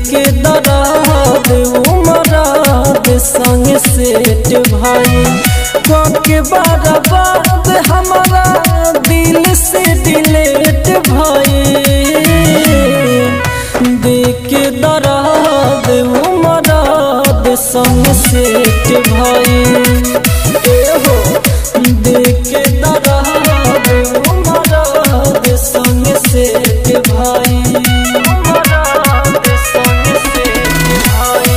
के दराद उमराद संग सेठ भाई के बर्बाद हमारा दिल से डिलेट भाई देख के दराद उमराद संग सेठ भाई ए हो देख के दराद उमराद संग सेठ भाई उमराद संग सेठ भाई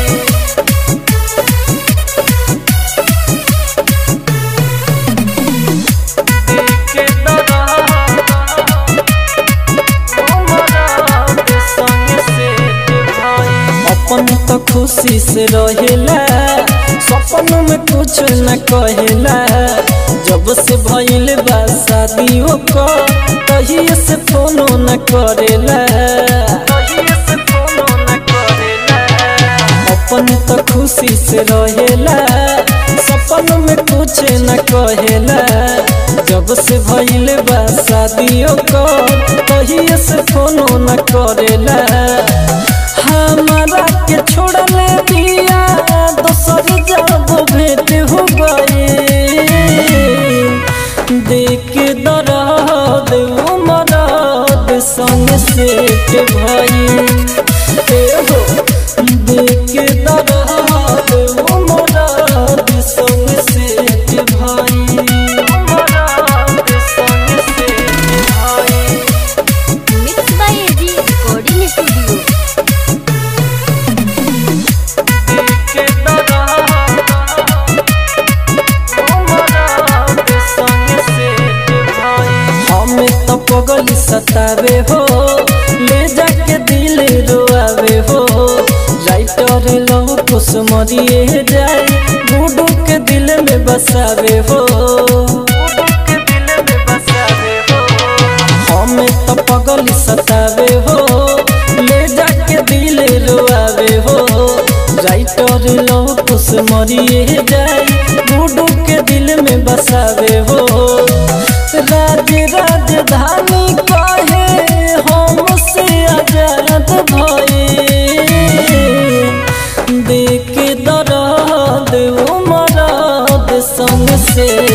के अपन तो खुशी से रहेला सपन में कुछ न कहेला जब से भइल बा शादियों को तहिए से फोनो न करेला अपन तो खुशी से रहेला सपन में कुछ न कहेला जब से भइल बा शादियों को तहिए से फोनो न करेला हमारा के छोड़ले दिया दोसर जब भेंट हो गए देख दराद उमराद संग सेठ भाई ए हो देख दराद उमराद संग सेठ भाई उमराद संग सेठ भाई mix by AG recording studio के हमें तो पगली सतावे हो ले जाके दिल रोआवे हो राइटर लव कुछ मरिए जाए बूढ़ू के दिल में बसावे हो हमें तो पगली सतावे हो ले जाके दिल रोआवे हो राइटर लव कुछ मरिए जाए बूढ़ू के दिल में बसावे हो राज राजधानी कहे हमसे आजाद भए देख दराद उमराद संग से